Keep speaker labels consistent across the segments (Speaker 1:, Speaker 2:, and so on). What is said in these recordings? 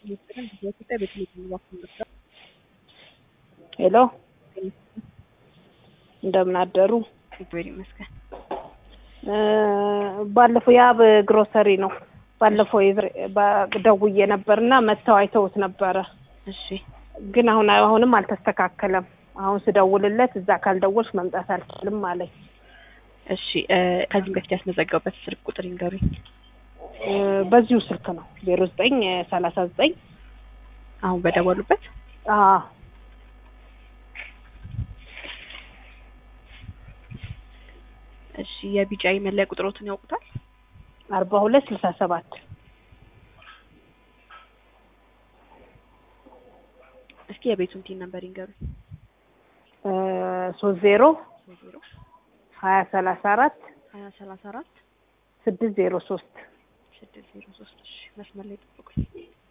Speaker 1: ሄሎ እንደምን አደሩ?
Speaker 2: እግዚአብሔር ይመስገን።
Speaker 1: ባለፈው የአብ ግሮሰሪ ነው። ባለፈው የዝር- ባ- ደውዬ ነበርና መጥተው አይተውት ነበረ።
Speaker 2: እሺ
Speaker 1: ግን አሁን አሁንም አልተስተካከለም። አሁን ስደውልለት እዛ ካልደወልሽ መምጣት አልችልም አለኝ።
Speaker 2: እሺ እ ከዚህም በፊት ያስመዘገቡበት ስልክ ቁጥር ይንገሩኝ።
Speaker 1: እ በዚሁ ስልክ ነው ዜሮ ዘጠኝ ሰላሳ ዘጠኝ
Speaker 2: አሁን በደወሉበት እሺ የቢጫ መለያ ቁጥሮትን ያውቁታል?
Speaker 1: አርባ ሁለት ስልሳ ሰባት
Speaker 2: እስኪ የቤቱን ቲን ነምበር ይንገሩኝ።
Speaker 1: ሶስት ዜሮ
Speaker 2: ሶስት ዜሮ
Speaker 1: ሀያ ሰላሳ አራት
Speaker 2: ሀያ ሰላሳ አራት
Speaker 1: ስድስት ዜሮ ሶስት
Speaker 2: ስድስት ዜሮ ሶስት እሺ መስመር ላይ ጠብቁኝ።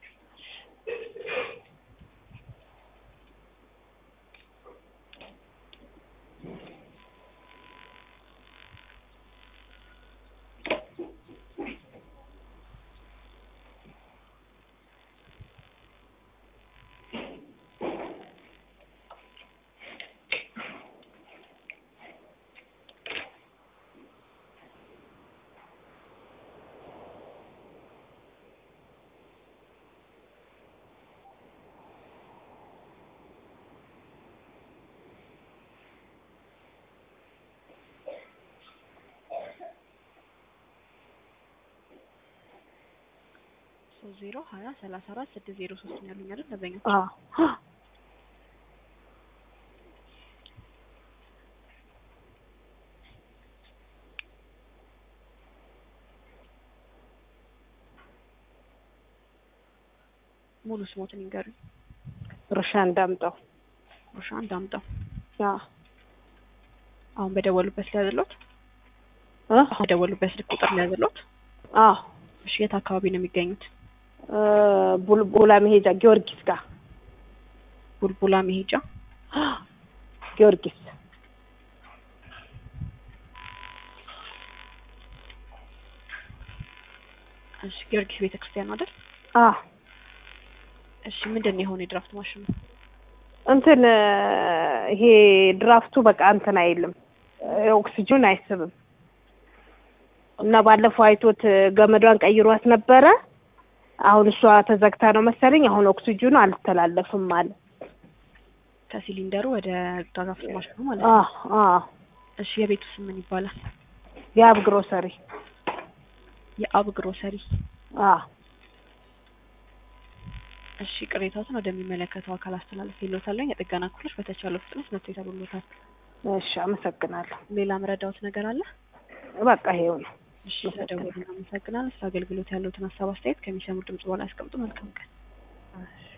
Speaker 2: ሶስት ዜሮ ሀያ ሰላሳ አራት ስድስት ዜሮ ሶስት ነው ያሉኝ አይደል? አብዛኛው ሙሉ ስሞትን ይንገሩኝ።
Speaker 1: ሩሻ እንዳምጠው
Speaker 2: ሩሻ እንዳምጠው
Speaker 1: አዎ
Speaker 2: አሁን በደወሉበት ሊያዝሎት
Speaker 1: እ
Speaker 2: አሁን በደወሉበት ስልክ ቁጥር ሊያዝሎት።
Speaker 1: አዎ
Speaker 2: እሺ የት አካባቢ ነው የሚገኙት?
Speaker 1: እ ቡልቡላ መሄጃ ጊዮርጊስ ጋር
Speaker 2: ቡልቡላ መሄጃ
Speaker 1: ጊዮርጊስ
Speaker 2: እሺ ጊዮርጊስ ቤተክርስቲያን ነው አይደል?
Speaker 1: አዎ
Speaker 2: እሺ ምንድን ነው የሆነ የድራፍት ማሽኑ?
Speaker 1: እንትን እ ይሄ ድራፍቱ በቃ እንትን አይልም እ ኦክሲጅን አይስብም እና ባለፈው አይቶት እ ገመዷን ቀይሯት ነበረ። አሁን እሷ ተዘግታ ነው መሰለኝ። አሁን ኦክሲጅኑ አልተላለፍም አለ።
Speaker 2: ከሲሊንደሩ ወደ ድራፍት ማሽኑ ማለት ነው።
Speaker 1: አዎ አዎ
Speaker 2: እሺ የቤቱ ስም ምን ይባላል?
Speaker 1: የአብ ግሮሰሪ
Speaker 2: የአብ ግሮሰሪ።
Speaker 1: አዎ
Speaker 2: እሺ ቅሬታዎትን ወደሚመለከተው አካል አስተላለፍ ይሎታለኝ። የጥገና ክፍሎች በተቻለው ፍጥነት መጥቶ ይሰሩሎታል።
Speaker 1: እሺ አመሰግናለሁ።
Speaker 2: ሌላ መረዳዎት ነገር አለ?
Speaker 1: በቃ ይሄው ነው።
Speaker 2: እሺ ተደውሉ። እናመሰግናለን። ስለ አገልግሎት ያለውትን ሀሳብ አስተያየት ከሚሰሙ ድምጽ በኋላ ያስቀምጡ። መልካም ቀን።
Speaker 1: እሺ